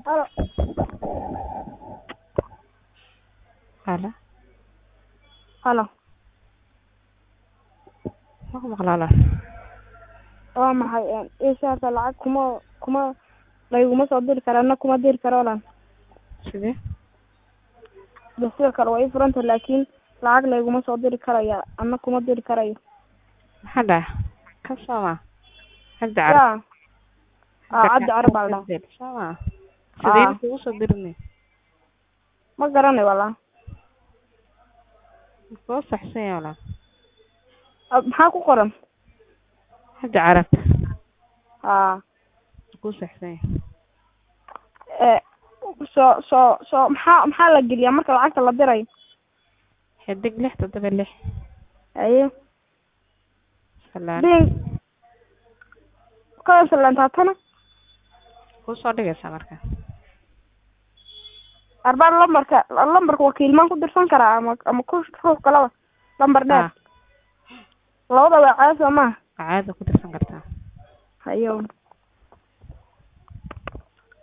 Halo. Halo. Halo. Ma ku maqlaa walaal? Waa maxay een ishaata lacag kuma kuma layguma soo diri karo ana kuma diri karo walaal Sidee? de sidoo kale waa ii furanta laakiin lacag layguma soo diri karaya ana kuma diri karayo Maxaa dhacay? Ka sooma? Cabdi Carab. yaa aa cabdi carab baa la dhahaa Sooma? Sidee Aa. kugu soo dirnay? ma garanay walaa Kuu saxsan yahay walaal. Ah, maxaa ku qoran Cabdi Carab. aa Kuu saxsan yahay. ee soo soo soo maxaa maxaa la geliyaa marka lacagta la dirayo Xidig lix toddoba lix. haye Salaan. bin kasalantaatana Kuu soo dhigaysaa marka. arbaa lambarka lambarka wakiilmaan ku dirsan karaa ama ama ku ruux kalaba lambar dheer Ah, labada waa caadi soo maha caadi ku dirsan kartaa. hayo